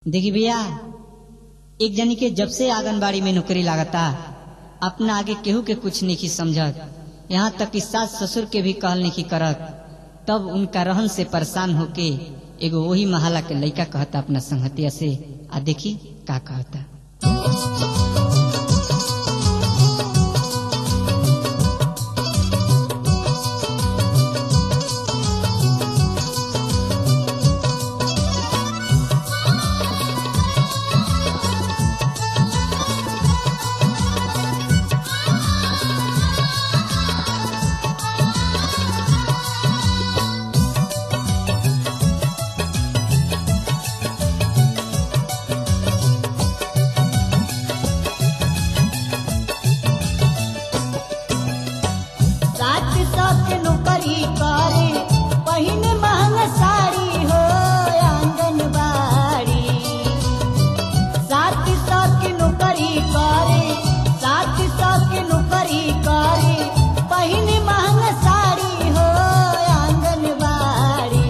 देखी भैया एक जनी के जब से आंगनबाड़ी में नौकरी लागता अपना आगे केहू के कुछ नहीं समझत यहाँ तक कि सास ससुर के भी कहल नहीं करत तब उनका रहन से परेशान होके एगो वही महाला के लड़का कहता अपना संगतिया से आ देखी का कहता सात सौ के नौकरी करे पहिन महंग साड़ी हो आंगनबाड़ी सात सौ के नौकरी करे सात सौ के नौकरी करे पहिन महंग साड़ी हो आंगनबाड़ी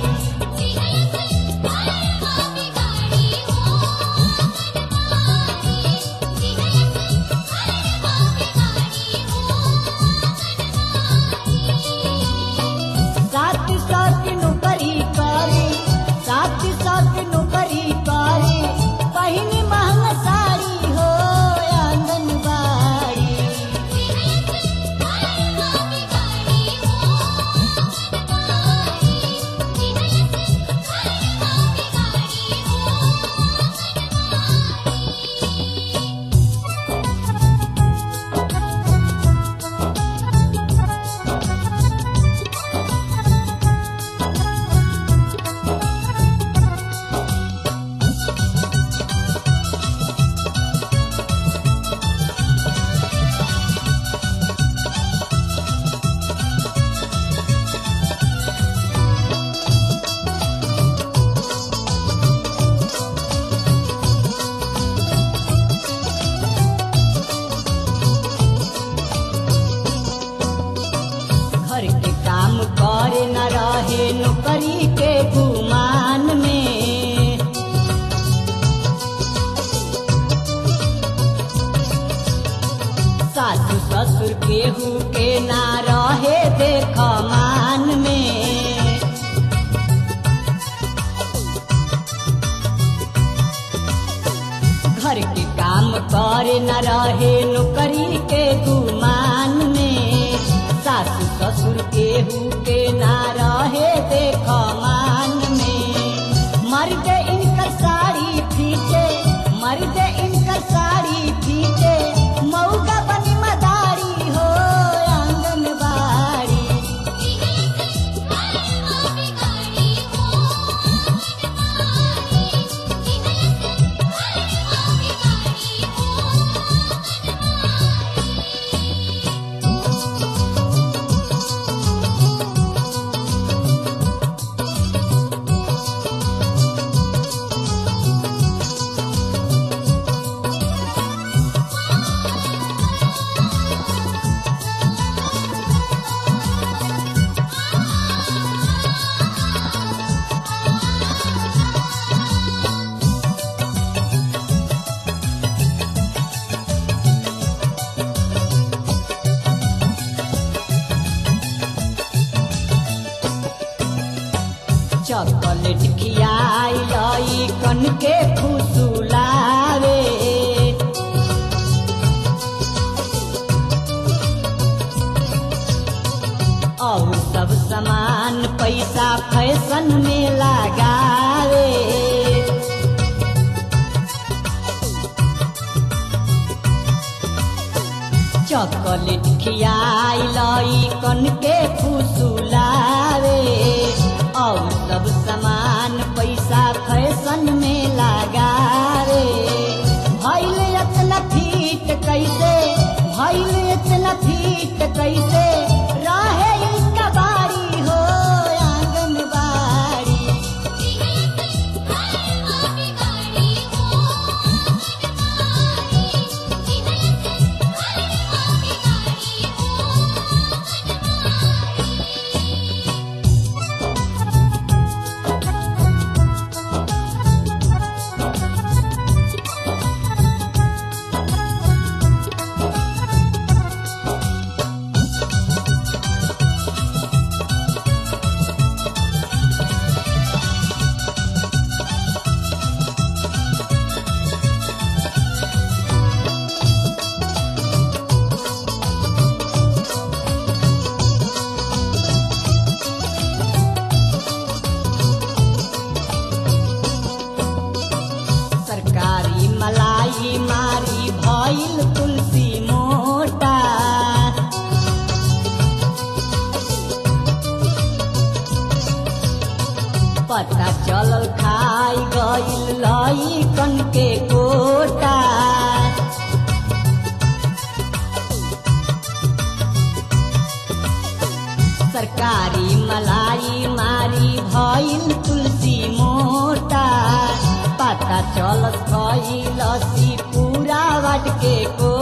सात सौ के नौकरी करे सात सौ के नौकरी करे पहिन महंग साड़ी हो आंगनबाड़ी घर के काम करे न रहे नौकरी के गुमान में सासू ससुर केहू के ना रहे देख मान में घर के काम करे न रहे नौकरी के गुमान में सासू ससुर केहू के ना रहे देख मान में मर्द इनकर साड़ी फीटे मर्द इनकर साड़ी फीटे मऊगा बनी मदारी हो आंगनबाड़ी चॉकलेट खियाई लई कन के फुसुलावे और सब सामान पैसा फैशन में लगावे चॉकलेट खियाई लई कन के फुसुलावे और सब सामान पैसा फैशन में लगावे भैल इतना फीट कैसे भैल इतना फीट कैसे रहे इसका बारी हो आंगनबाड़ी लैकन के कोटा सरकारी मलाई मारी भइल तुलसी मोटा पता चलत भइल सी पूरा वाट के को